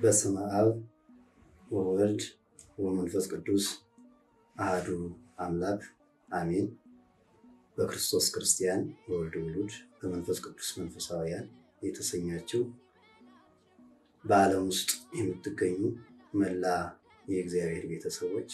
በስመ አብ ወወልድ ወመንፈስ ቅዱስ አህዱ አምላክ አሜን። በክርስቶስ ክርስቲያን በወልድ ውሉድ በመንፈስ ቅዱስ መንፈሳውያን የተሰኛችው በዓለም ውስጥ የምትገኙ መላ የእግዚአብሔር ቤተሰቦች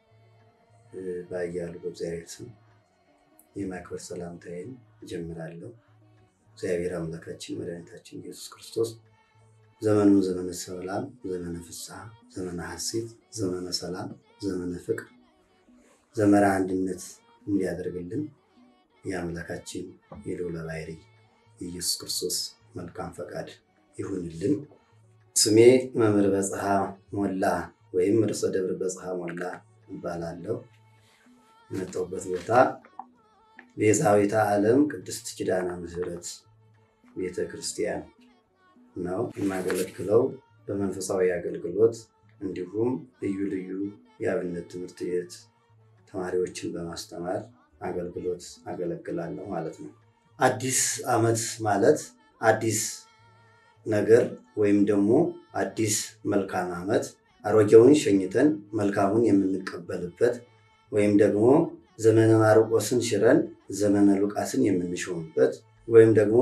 ባያሉ በእግዚአብሔር ስም የማክበር ሰላምታዬን እጀምራለሁ። እግዚአብሔር አምላካችን መድኃኒታችን ኢየሱስ ክርስቶስ ዘመኑን ዘመነ ሰላም፣ ዘመነ ፍስሐ፣ ዘመነ ሐሴት፣ ዘመነ ሰላም፣ ዘመነ ፍቅር፣ ዘመነ አንድነት እንዲያደርግልን የአምላካችን የልዑለ ባሕርይ የኢየሱስ ክርስቶስ መልካም ፈቃድ ይሁንልን። ስሜ መምህር በጽሐ ሞላ ወይም ርዕሰ ደብር በጽሐ ሞላ እባላለሁ። የመጣሁበት ቦታ ቤዛዊተ ዓለም ቅድስት ኪዳነ ምሕረት ቤተ ክርስቲያን ነው። የማገለግለው በመንፈሳዊ አገልግሎት እንዲሁም ልዩ ልዩ የአብነት ትምህርት ቤት ተማሪዎችን በማስተማር አገልግሎት አገለግላለሁ ማለት ነው። አዲስ ዓመት ማለት አዲስ ነገር ወይም ደግሞ አዲስ መልካም ዓመት አሮጌውን ሸኝተን መልካሙን የምንቀበልበት ወይም ደግሞ ዘመነ ማርቆስን ሽረን ዘመነ ሉቃስን የምንሾምበት ወይም ደግሞ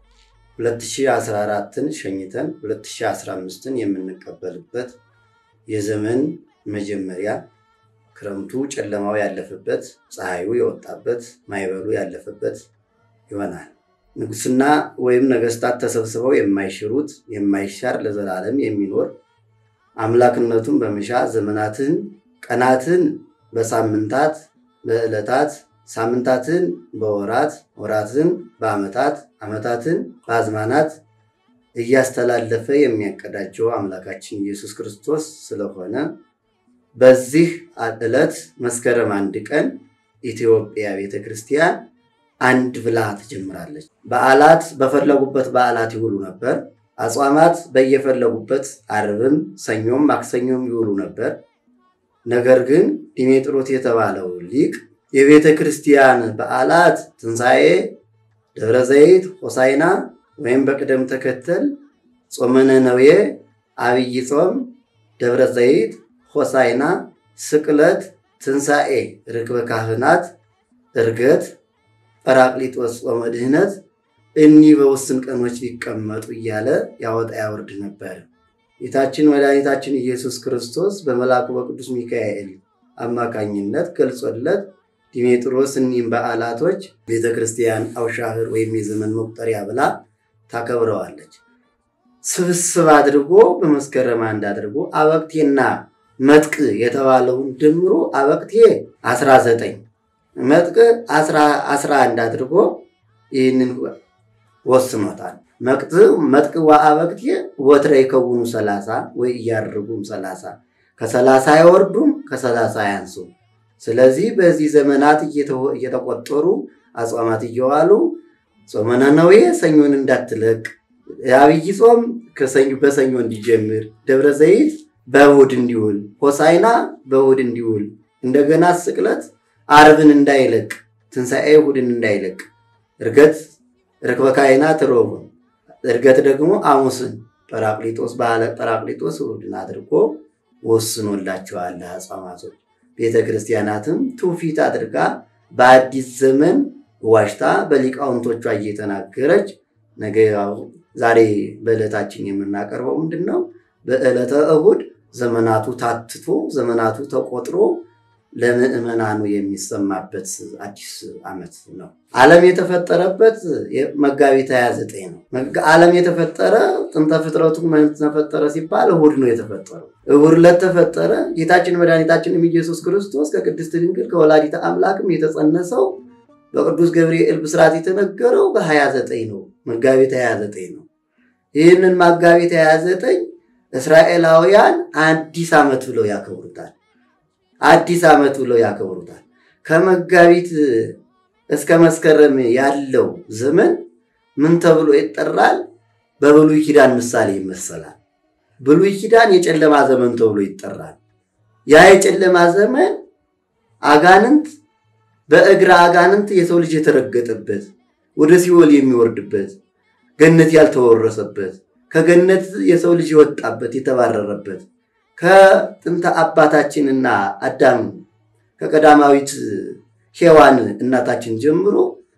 2014ን ሸኝተን 2015ን የምንቀበልበት የዘመን መጀመሪያ ክረምቱ ጨለማው ያለፈበት ፀሐዩ የወጣበት ማይበሉ ያለፈበት ይሆናል። ንጉስና ወይም ነገስታት ተሰብስበው የማይሽሩት የማይሻር ለዘላለም የሚኖር አምላክነቱን በመሻ ዘመናትን ቀናትን በሳምንታት በዕለታት ሳምንታትን በወራት ወራትን በዓመታት ዓመታትን በአዝማናት እያስተላለፈ የሚያቀዳጀው አምላካችን ኢየሱስ ክርስቶስ ስለሆነ በዚህ ዕለት መስከረም አንድ ቀን ኢትዮጵያ ቤተ ክርስቲያን አንድ ብላ ትጀምራለች። በዓላት በፈለጉበት በዓላት ይውሉ ነበር። አጽዋማት በየፈለጉበት ዓርብም፣ ሰኞም፣ ማክሰኞም ይውሉ ነበር። ነገር ግን ዲሜጥሮስ የተባለው ሊቅ የቤተ ክርስቲያን በዓላት ትንሣኤ፣ ደብረ ዘይት፣ ሆሳይና ወይም በቅደም ተከተል ጾመ ነነዌ፣ አብይ ጾም፣ ደብረ ዘይት፣ ሆሳይና፣ ስቅለት፣ ትንሣኤ፣ ርክበ ካህናት፣ ዕርገት፣ ጰራቅሊጦስ፣ ጾመ ድህነት እኒህ በውስን ቀኖች ሊቀመጡ እያለ ያወጣ ያወርድ ነበር። ጌታችን መድኃኒታችን ኢየሱስ ክርስቶስ በመልአኩ በቅዱስ ሚካኤል አማካኝነት ገልጾለት ዲሜጥሮስ እኒህም በዓላቶች ቤተ ክርስቲያን አውሻህር ወይም የዘመን መቁጠሪያ ብላ ታከብረዋለች። ስብስብ አድርጎ በመስከረም አንድ አድርጎ አበቅቴና መጥቅ የተባለውን ድምሮ አበቅቴ 19 መጥቅ 11 አድርጎ ይህንን ወስኖታል። መጥቅ ወአበቅቴ ወትረ ይከውኑ ሰላሳ ወይ እያርጉም ሰላሳ ከሰላሳ አይወርዱም ከሰላሳ አያንሱም። ስለዚህ በዚህ ዘመናት እየተቆጠሩ አጽዋማት እየዋሉ ጾመ ነነዌ ሰኞን እንዳትለቅ፣ የአብይ ጾም በሰኞ እንዲጀምር፣ ደብረ ዘይት በእሑድ እንዲውል፣ ሆሳይና በእሑድ እንዲውል፣ እንደገና ስቅለት ዓርብን እንዳይለቅ፣ ትንሣኤ እሑድን እንዳይለቅ፣ ዕርገት ርክበ ካህናት ረቡዕን፣ ዕርገት ደግሞ ሐሙስን፣ ጰራቅሊጦስ በዓለ ጰራቅሊጦስ እሑድን አድርጎ ወስኖላቸዋል አጽዋማቶች። ቤተ ክርስቲያናትም ትውፊት አድርጋ በአዲስ ዘመን ዋሽታ በሊቃውንቶቿ እየተናገረች ነገ ዛሬ በዕለታችን የምናቀርበው ምንድን ነው? በዕለተ እሑድ ዘመናቱ ታትቶ ዘመናቱ ተቆጥሮ ለምዕመናኑ የሚሰማበት አዲስ ዓመት ነው። ዓለም የተፈጠረበት መጋቢት 29 ነው። ዓለም የተፈጠረ ጥንተ ፍጥረቱ ተፈጠረ ሲባል እሑድ ነው የተፈጠረው። እሑድ ዕለት ተፈጠረ። ጌታችን መድኃኒታችንም ኢየሱስ ክርስቶስ ከቅድስት ድንግል ከወላዲተ አምላክም የተጸነሰው በቅዱስ ገብርኤል ብስራት የተነገረው በ29 ነው። መጋቢት 29 ነው። ይህንን መጋቢት 29 እስራኤላውያን አዲስ ዓመት ብለው ያከብሩታል። አዲስ ዓመት ብለው ያከብሩታል። ከመጋቢት እስከ መስከረም ያለው ዘመን ምን ተብሎ ይጠራል? በብሉይ ኪዳን ምሳሌ ይመሰላል። ብሉይ ኪዳን የጨለማ ዘመን ተብሎ ይጠራል። ያ የጨለማ ዘመን አጋንንት በእግረ አጋንንት የሰው ልጅ የተረገጠበት ወደ ሲኦል የሚወርድበት ገነት ያልተወረሰበት ከገነት የሰው ልጅ የወጣበት የተባረረበት ከጥንተ አባታችንና አዳም ከቀዳማዊት ሔዋን እናታችን ጀምሮ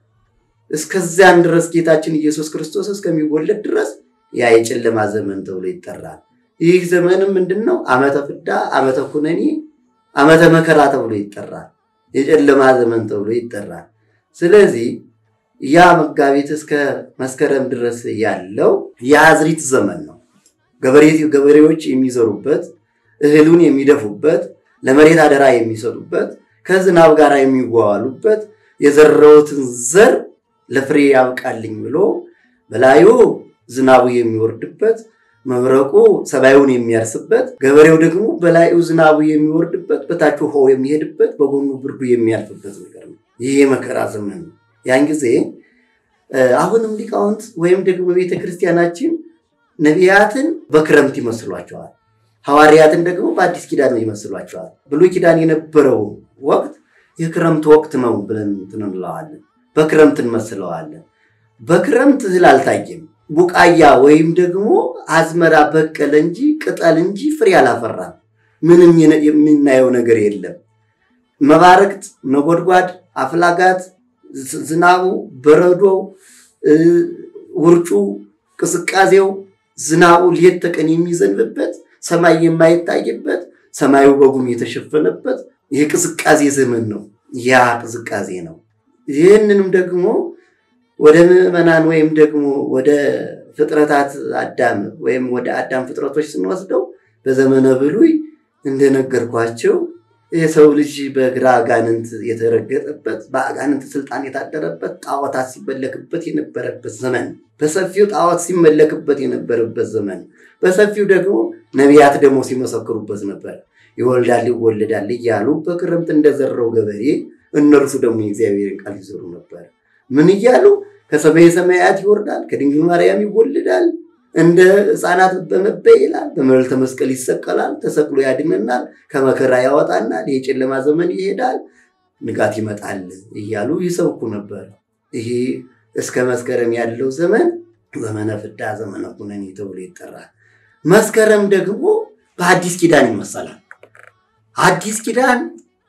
እስከዚያን ድረስ ጌታችን ኢየሱስ ክርስቶስ እስከሚወለድ ድረስ ያ የጨለማ ዘመን ተብሎ ይጠራል። ይህ ዘመንም ምንድን ነው? ዓመተ ፍዳ፣ ዓመተ ኩነኔ፣ ዓመተ መከራ ተብሎ ይጠራል። የጨለማ ዘመን ተብሎ ይጠራል። ስለዚህ ያ መጋቢት እስከ መስከረም ድረስ ያለው የአዝሪት ዘመን ነው። ገበሬዎች የሚዘሩበት፣ እህሉን የሚደፉበት፣ ለመሬት አደራ የሚሰጡበት፣ ከዝናብ ጋር የሚዋዋሉበት የዘራሁትን ዘር ለፍሬ ያብቃልኝ ብሎ በላዩ ዝናቡ የሚወርድበት መብረቁ ሰማዩን የሚያርስበት ገበሬው ደግሞ በላዩ ዝናቡ የሚወርድበት በታች ውሃው የሚሄድበት በጎኑ ብርዱ የሚያልፍበት ነገር ነው። ይህ የመከራ ዘመን ነው። ያን ጊዜ አሁንም ሊቃውንት ወይም ደግሞ ቤተ ክርስቲያናችን ነቢያትን በክረምት ይመስሏቸዋል፣ ሐዋርያትን ደግሞ በአዲስ ኪዳን ይመስሏቸዋል። ብሉይ ኪዳን የነበረው ወቅት የክረምት ወቅት ነው ብለን እንለዋለን። በክረምት እንመስለዋለን። በክረምት እህል አልታየም። ቡቃያ ወይም ደግሞ አዝመራ በቀለ እንጂ ቅጠል እንጂ ፍሬ አላፈራም። ምንም የምናየው ነገር የለም። መባረቅት፣ ነጎድጓድ፣ አፍላጋት፣ ዝናቡ፣ በረዶ፣ ውርጩ፣ ቅስቃዜው፣ ዝናቡ ሌት ተቀን የሚዘንብበት ሰማይ የማይታይበት ሰማዩ በጉም የተሸፈነበት ይህ ቅዝቃዜ ዘመን ነው። ያ ቅዝቃዜ ነው። ይህንንም ደግሞ ወደ ምዕመናን ወይም ደግሞ ወደ ፍጥረታት አዳም ወይም ወደ አዳም ፍጥረቶች ስንወስደው በዘመነ ብሉይ እንደነገርኳቸው የሰው ልጅ በግራ አጋንንት የተረገጠበት በአጋንንት ስልጣን የታደረበት ጣዖታት ሲመለክበት የነበረበት ዘመን፣ በሰፊው ጣዖት ሲመለክበት የነበረበት ዘመን፣ በሰፊው ደግሞ ነቢያት ደግሞ ሲመሰክሩበት ነበር። ይወልዳል ይወለዳል እያሉ በክረምት እንደዘራው ገበሬ እነርሱ ደግሞ የእግዚአብሔርን ቃል ይዘሩ ነበር። ምን እያሉ ከሰማየ ሰማያት ይወርዳል፣ ከድንግል ማርያም ይወልዳል፣ እንደ ሕፃናት በመበይ ይላል፣ በመልዕልተ መስቀል ይሰቀላል፣ ተሰቅሎ ያድነናል፣ ከመከራ ያወጣናል፣ የጨለማ ዘመን ይሄዳል፣ ንጋት ይመጣል እያሉ ይሰብኩ ነበር። ይሄ እስከ መስከረም ያለው ዘመን ዘመነ ፍዳ ዘመነ ኩነኔ ተብሎ ይጠራል። መስከረም ደግሞ በአዲስ ኪዳን ይመሰላል። አዲስ ኪዳን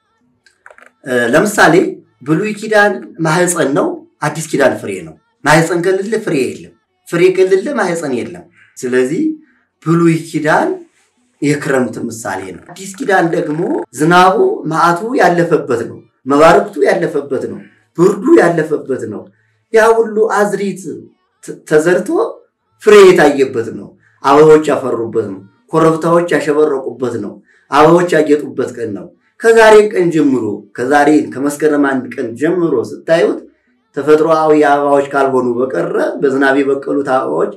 ለምሳሌ ብሉይ ኪዳን ማህፀን ነው። አዲስ ኪዳን ፍሬ ነው። ማህፀን ከሌለ ፍሬ የለም። ፍሬ ከሌለ ማህፀን የለም። ስለዚህ ብሉይ ኪዳን የክረምት ምሳሌ ነው። አዲስ ኪዳን ደግሞ ዝናቡ መዓቱ ያለፈበት ነው። መባረክቱ ያለፈበት ነው። ብርዱ ያለፈበት ነው። ያ ሁሉ አዝሪት ተዘርቶ ፍሬ የታየበት ነው። አበቦች ያፈሩበት ነው። ኮረብታዎች ያሸበረቁበት ነው። አበቦች ያጌጡበት ቀን ነው። ከዛሬ ቀን ጀምሮ ከዛሬ ከመስከረም አንድ ቀን ጀምሮ ስታዩት ተፈጥሮአዊ አበባዎች ካልሆኑ በቀረ በዝናብ የበቀሉት አበባዎች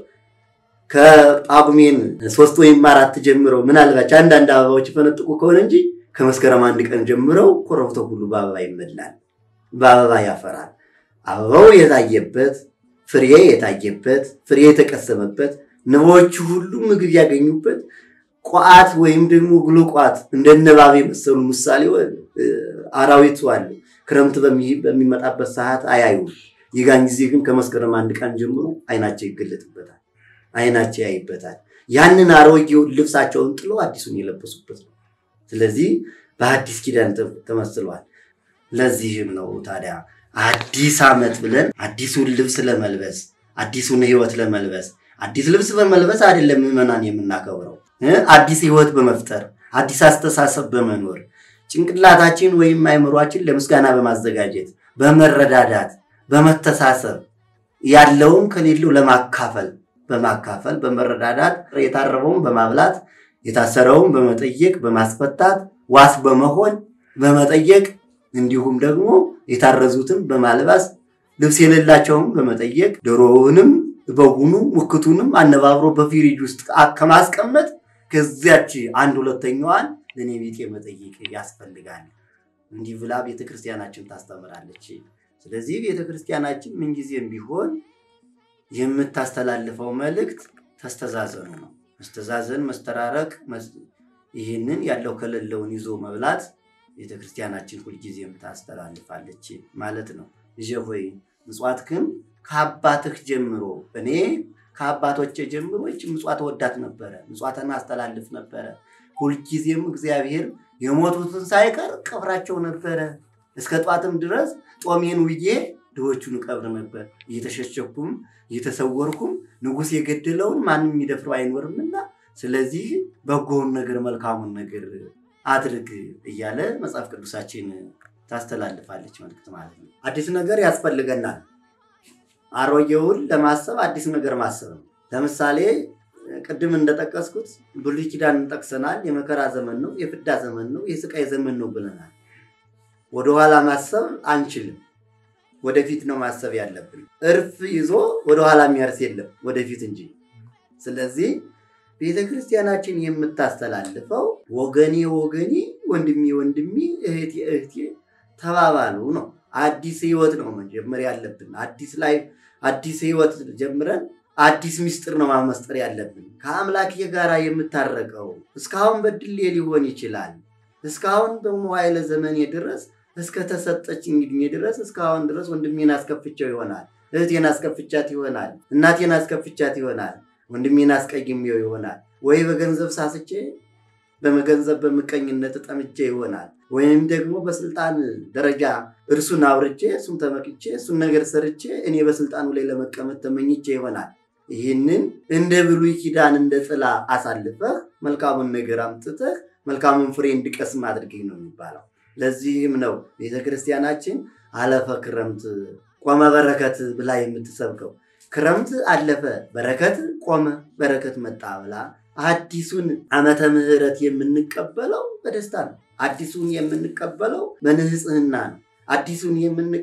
ከጳጉሜን ሶስት ወይም አራት ጀምረው ምናልባች አንዳንድ አበባዎች የፈነጥቁ ከሆነ እንጂ ከመስከረም አንድ ቀን ጀምረው ኮረብታው ሁሉ በአበባ ይመላል፣ በአበባ ያፈራል። አበባው የታየበት ፍሬ የታየበት ፍሬ የተቀሰመበት ንቦቹ ሁሉ ምግብ ያገኙበት ቋት ወይም ደግሞ ግሉቋት እንደ ንባብ የመሰሉ ምሳሌ አራዊቱ አሉ። ክረምት በሚመጣበት ሰዓት አያዩም። የጋን ጊዜ ግን ከመስከረም አንድ ቀን ጀምሮ አይናቸው ይገለጥበታል፣ አይናቸው ያይበታል። ያንን አሮጌውን ልብሳቸውን ጥለው አዲሱን የለበሱበት ነው። ስለዚህ በአዲስ ኪዳን ተመስሏል። ለዚህም ነው ታዲያ አዲስ ዓመት ብለን አዲሱን ልብስ ለመልበስ አዲሱን ሕይወት ለመልበስ አዲስ ልብስ በመልበስ አይደለም ምዕመናን የምናከብረው አዲስ ህይወት በመፍጠር አዲስ አስተሳሰብ በመኖር ጭንቅላታችን ወይም አይምሯችን ለምስጋና በማዘጋጀት በመረዳዳት በመተሳሰብ ያለውም ከሌለው ለማካፈል በማካፈል በመረዳዳት የታረበውን በማብላት የታሰረውን በመጠየቅ በማስፈታት ዋስ በመሆን በመጠየቅ እንዲሁም ደግሞ የታረዙትን በማልባስ ልብስ የሌላቸውን በመጠየቅ ዶሮውንም በጉኑ ሙክቱንም አነባብሮ በፊሪጅ ውስጥ ከማስቀመጥ ከዚያች አንድ ሁለተኛዋን ለእኔ ቤቴ መጠየቅ ያስፈልጋል። እንዲህ ብላ ቤተክርስቲያናችን ታስተምራለች። ስለዚህ ቤተክርስቲያናችን ምንጊዜም ቢሆን የምታስተላልፈው መልእክት ተስተዛዘኑ ነው። መስተዛዘን፣ መስተራረቅ፣ ይህንን ያለው ከሌለውን ይዞ መብላት ቤተክርስቲያናችን ሁልጊዜም ታስተላልፋለች ማለት ነው። ልጄ ሆይ ምጽዋትክን ከአባትህ ጀምሮ እኔ ከአባቶቼ ጀምሮ ይች ምጽዋት ወዳት ነበረ። ምጽዋትን አስተላልፍ ነበረ። ሁልጊዜም እግዚአብሔር የሞቱትን ሳይቀር ቀብራቸው ነበረ። እስከ ጧትም ድረስ ጦሜን ውዬ ድሆቹን ቀብር ነበር። እየተሸሸኩም እየተሰወርኩም ንጉሥ የገደለውን ማንም የሚደፍረው አይኖርምና ስለዚህ በጎውን ነገር መልካሙን ነገር አድርግ እያለ መጽሐፍ ቅዱሳችን ታስተላልፋለች መልዕክት ማለት ነው። አዲስ ነገር ያስፈልገናል። አሮጌውን ለማሰብ አዲስ ነገር ማሰብ ነው። ለምሳሌ ቅድም እንደጠቀስኩት ብሉይ ኪዳን ጠቅሰናል። የመከራ ዘመን ነው፣ የፍዳ ዘመን ነው፣ የስቃይ ዘመን ነው ብለናል። ወደኋላ ማሰብ አንችልም። ወደፊት ነው ማሰብ ያለብን። እርፍ ይዞ ወደኋላ የሚያርስ የለም ወደፊት እንጂ። ስለዚህ ቤተ ክርስቲያናችን የምታስተላልፈው ወገኔ ወገኔ፣ ወንድሜ ወንድሜ፣ እህቴ እህቴ ተባባሉ ነው። አዲስ ህይወት ነው መጀመር ያለብን። አዲስ ላይ አዲስ ህይወት ጀምረን አዲስ ምስጢር ነው ማመስጠር ያለብን። ከአምላኬ ጋር የምታረቀው እስካሁን በድሌ ሊሆን ይችላል። እስካሁን በመዋዕለ ዘመኔ ድረስ እስከተሰጠች እንግዲህ ድረስ እስካሁን ድረስ ወንድሜን አስከፍቸው ይሆናል፣ እህቴን አስከፍቻት ይሆናል፣ እናቴን አስከፍቻት ይሆናል፣ ወንድሜን አስቀይሜው ይሆናል፣ ወይ በገንዘብ ሳስቼ በመገንዘብ በምቀኝነት ጠምቼ ይሆናል፣ ወይም ደግሞ በስልጣን ደረጃ እርሱን አውርቼ እሱን ተመቅቼ እሱን ነገር ሰርቼ እኔ በስልጣኑ ላይ ለመቀመጥ ተመኝቼ ይሆናል። ይህንን እንደ ብሉይ ኪዳን እንደ ጥላ አሳልፈህ መልካሙን ነገር አምጥተህ መልካሙን ፍሬ እንድቀስም አድርገኝ ነው የሚባለው። ለዚህም ነው ቤተ ክርስቲያናችን አለፈ ክረምት ቆመ በረከት ብላ የምትሰብከው። ክረምት አለፈ፣ በረከት ቆመ፣ በረከት መጣ ብላ አዲሱን ዓመተ ምሕረት የምንቀበለው በደስታ ነው። አዲሱን የምንቀበለው በንጽህና ነው። አዲሱን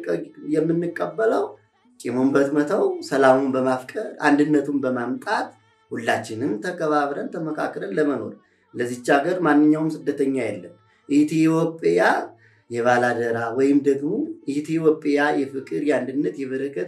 የምንቀበለው ቂሙን በመተው ሰላሙን በማፍቀር አንድነቱን በማምጣት ሁላችንም ተከባብረን ተመካክረን ለመኖር ለዚች ሀገር ማንኛውም ስደተኛ የለም። ኢትዮጵያ የባላደራ ወይም ደግሞ ኢትዮጵያ የፍቅር የአንድነት የበረከት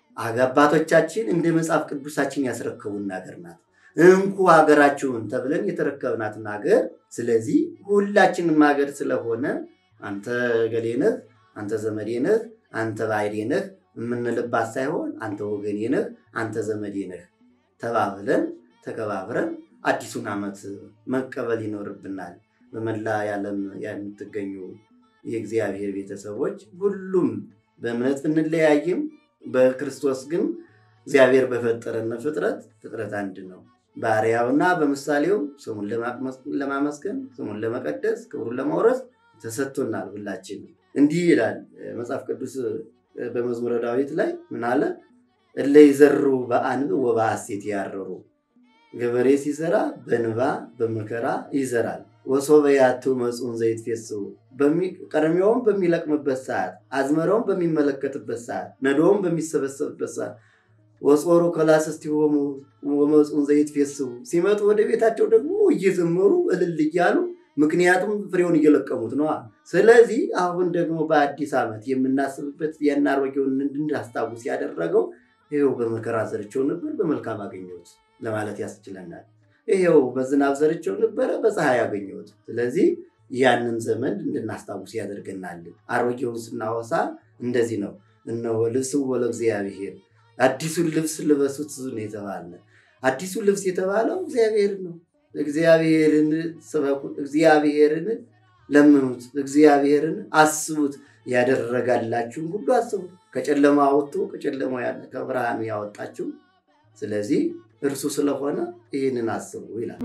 አባቶቻችን እንደ መጽሐፍ ቅዱሳችን ያስረከቡን ሀገር ናት። እንኩ ሀገራችሁን ተብለን የተረከብናትን ሀገር። ስለዚህ ሁላችንም ሀገር ስለሆነ አንተ ገሌ ነህ፣ አንተ ዘመዴ ነህ፣ አንተ ባዕዴ ነህ የምንልባት ሳይሆን አንተ ወገኔ ነህ፣ አንተ ዘመዴ ነህ ተባብለን ተከባብረን አዲሱን ዓመት መቀበል ይኖርብናል። በመላ የዓለም የምትገኙ የእግዚአብሔር ቤተሰቦች ሁሉም በእምነት ብንለያይም በክርስቶስ ግን እግዚአብሔር በፈጠረን ፍጥረት ፍጥረት አንድ ነው። በአርአያውና በምሳሌው ስሙን ለማመስገን ስሙን ለመቀደስ ክብሩን ለማውረስ ተሰጥቶናል። ሁላችን እንዲህ ይላል መጽሐፍ ቅዱስ በመዝሙረ ዳዊት ላይ ምን አለ? እለ ይዘሩ በአንብ ወበሐሴት ያረሩ ገበሬ ሲዘራ በንባ በመከራ ይዘራል። ወሶበ ያቱ መጽኡን ዘይትፌስሑ ቀርሜውን በሚለቅምበት ሰዓት፣ አዝመራውን በሚመለከትበት ሰዓት፣ ነዶውን በሚሰበሰብበት ሰዓት ወጾሩ ከላስስቲሆሙ ወመጽኡን ዘይትፌስሑ ሲመጡ ወደ ቤታቸው ደግሞ እየዘመሩ እልል እያሉ ምክንያቱም ፍሬውን እየለቀሙት ነዋ። ስለዚህ አሁን ደግሞ በአዲስ ዓመት የምናስብበት ያን አሮጌውን እንድናስታውስ ያደረገው ይኸው በመከራ ዘርቸው ነበር በመልካም አገኘሁት ለማለት ያስችለናል። ይኸው በዝናብ ዘርቸው ነበረ በፀሐይ አገኘሁት። ስለዚህ ያንን ዘመን እንድናስታውስ ያደርገናል። አሮጌውን ስናወሳ እንደዚህ ነው። እነሆ ልብስዎ ለእግዚአብሔር አዲሱን ልብስ ልበሱት ነው የተባለ። አዲሱ ልብስ የተባለው እግዚአብሔር ነው። እግዚአብሔርን ስበኩት፣ እግዚአብሔርን ለምኑት፣ እግዚአብሔርን አስቡት። ያደረጋላችሁን ሁሉ አስቡት። ከጨለማ አውጥቶ ከጨለማ ያለ ከብርሃኑ ያወጣችሁ ስለዚህ እርሱ ስለሆነ ይህንን አስቡ ይላል።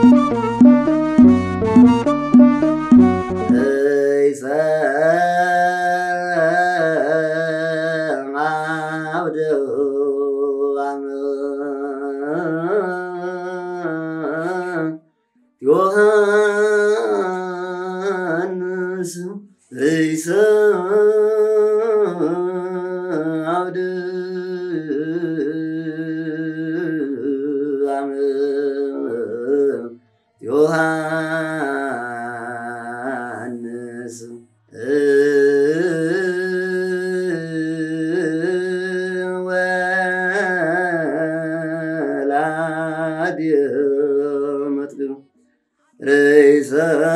ዮሐንስ ርእሰ አብደ ዮሐንስ ወላድ መጥግብ ርእሰ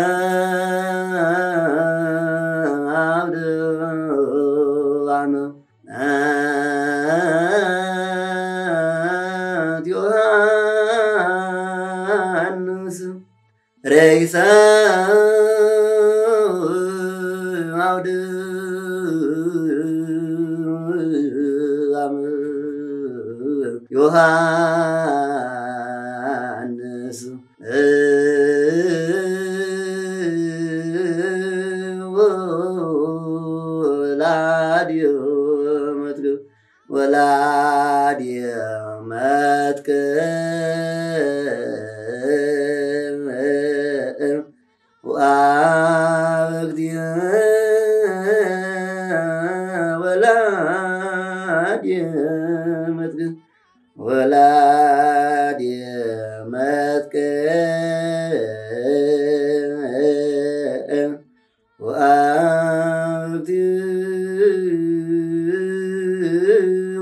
አብደ አመ ዮሐንስ ሬይሰ አውድ ዮሐንስ ወላድዮ መጥግብ ወላድየ መጥቅዕ ወአብግድየ ወላድየ መጥቅዕ ወላድየ መጥቅዕ ወአብግድየ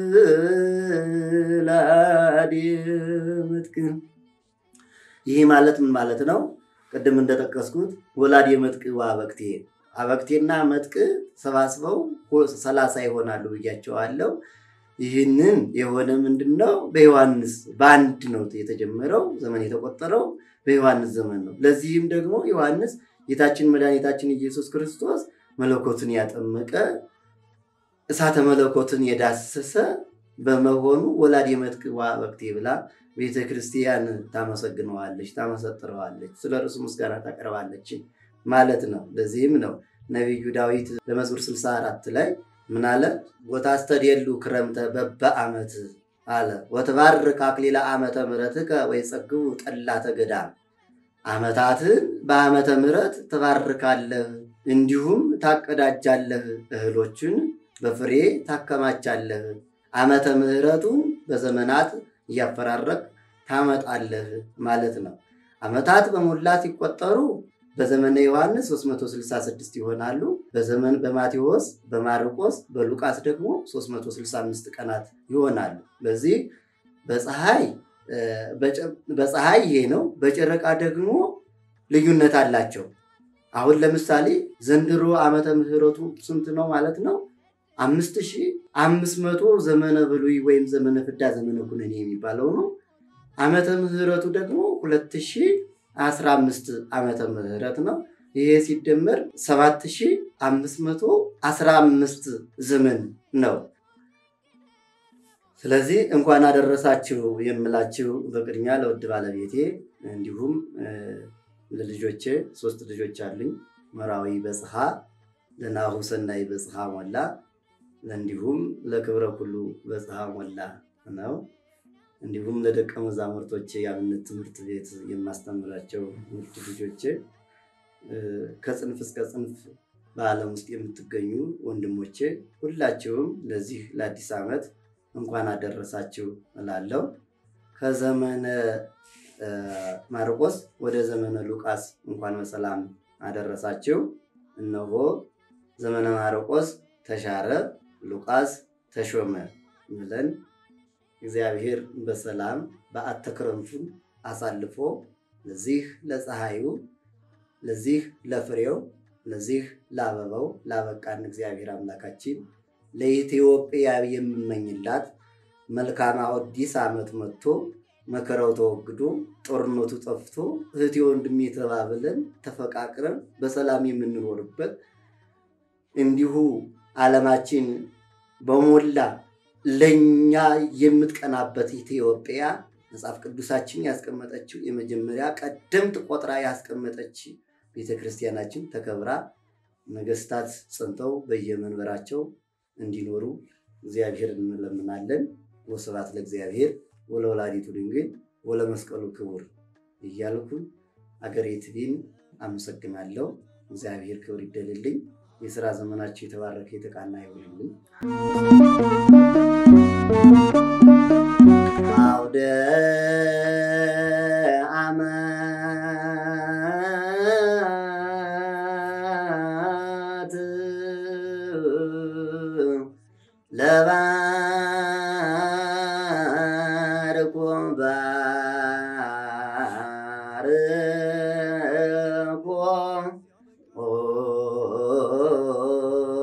ወላድየ መጥቅዕ ይህ ማለት ምን ማለት ነው? ቅድም እንደጠቀስኩት ወላድየ መጥቅዕ ወአበቅቴ አበቅቴና መጥቅዕ ሰባስበው ሰላሳ ይሆናሉ ብያቸዋለሁ። ይህንን የሆነ ምንድን ነው? በዮሐንስ በአንድ ነው የተጀመረው ዘመን የተቆጠረው በዮሐንስ ዘመን ነው። ለዚህም ደግሞ ዮሐንስ ጌታችን መድኃኒታችን ኢየሱስ ክርስቶስ መለኮትን ያጠመቀ እሳተ መለኮትን የዳሰሰ በመሆኑ ወላድየ መጥቅዕ ወአበቅቴ ብላ ቤተ ክርስቲያን ታመሰግነዋለች፣ ታመሰጥረዋለች፣ ስለ እርሱ ምስጋና ታቀርባለች ማለት ነው። ለዚህም ነው ነቢዩ ዳዊት በመዝሙር 64 ላይ ምን አለ? ወታስተድየሉ ክረምተ በበዓመት አለ ወትባርክ አክሊለ ዓመተ ምሕረትከ ወይጸግቡ ጠላተ ገዳም። ዓመታትን በዓመተ ምሕረት ትባርካለህ፣ እንዲሁም ታቀዳጃለህ፣ እህሎችን በፍሬ ታከማቻለህ፣ ዓመተ ምሕረቱን በዘመናት እያፈራረቅ ታመጣለህ ማለት ነው። ዓመታት በሞላ ሲቆጠሩ በዘመነ ዮሐንስ 366 ይሆናሉ። በዘመን በማቴዎስ፣ በማርቆስ፣ በሉቃስ ደግሞ 365 ቀናት ይሆናሉ። በዚህ በፀሐይ በፀሐይ ይሄ ነው። በጨረቃ ደግሞ ልዩነት አላቸው። አሁን ለምሳሌ ዘንድሮ ዓመተ ምሕረቱ ስንት ነው ማለት ነው? አምስት ሺህ አምስት መቶ ዘመነ ብሉይ ወይም ዘመነ ፍዳ ዘመነ ኩነኔ የሚባለው ነው። ዓመተ ምሕረቱ ደግሞ ሁለት ሺህ አስራ አምስት ዓመተ ምህረት ነው። ይሄ ሲደመር ሰባት ሺህ አምስት መቶ አስራ አምስት ዘመን ነው። ስለዚህ እንኳን አደረሳችሁ የምላችሁ በቅድሚያ ለውድ ባለቤቴ እንዲሁም ለልጆቼ ሶስት ልጆች አሉኝ። መራዊ በጽሐ ለናሁ ሰናይ በጽሐ ሞላ እንዲሁም ለክብረ ኩሉ በጽሐ ሞላ ነው። እንዲሁም ለደቀ መዛሙርቶቼ የአብነት ትምህርት ቤት የማስተምራቸው ውድ ልጆቼ ከጽንፍ እስከ ጽንፍ በዓለም ውስጥ የምትገኙ ወንድሞቼ ሁላችሁም ለዚህ ለአዲስ ዓመት እንኳን አደረሳችሁ እላለሁ። ከዘመነ ማርቆስ ወደ ዘመነ ሉቃስ እንኳን በሰላም አደረሳችሁ። እነሆ ዘመነ ማርቆስ ተሻረ፣ ሉቃስ ተሾመ ብለን እግዚአብሔር በሰላም በዓተ ክረምቱን አሳልፎ ለዚህ ለፀሐዩ ለዚህ ለፍሬው ለዚህ ለአበባው ላበቃን እግዚአብሔር አምላካችን ለኢትዮጵያ የምመኝላት መልካም አዲስ ዓመት መጥቶ መከራው ተወግዶ ጦርነቱ ጠፍቶ እህቴ ወንድሜ ተባብለን ተፈቃቅረን በሰላም የምንኖርበት እንዲሁ ዓለማችን በሞላ ለእኛ የምትቀናበት ኢትዮጵያ መጽሐፍ ቅዱሳችን ያስቀመጠችው የመጀመሪያ ቀደምት ቆጥራ ያስቀመጠች ቤተ ክርስቲያናችን ተከብራ ነገስታት ጸንተው በየመንበራቸው እንዲኖሩ እግዚአብሔር እንለምናለን። ወስብሐት ለእግዚአብሔር ወለወላዲቱ ድንግል ወለመስቀሉ ክቡር እያልኩ አገሬ ትቢን አመሰግናለሁ። እግዚአብሔር ክብር ይደልልኝ። የስራ ዘመናቸው የተባረከ የተቃና ይሆንልን። አውደ ዓመት ለባርኮ ባርኮ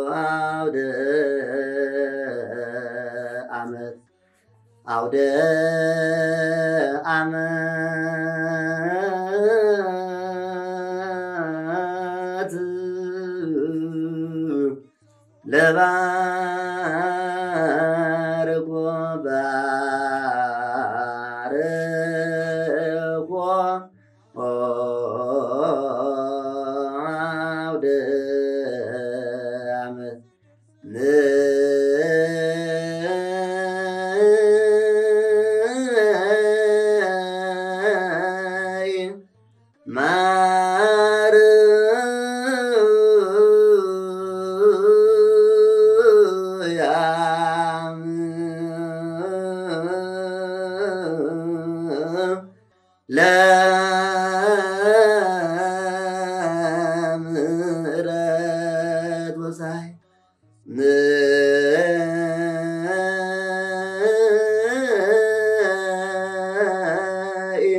አውደ ዓመት አውደ ዓመት ለባርኮ ባርኮ አውደ ዓመት ንይ ማርያም ለምሕረት ወሳይ ንይ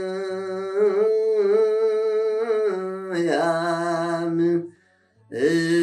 ማርያም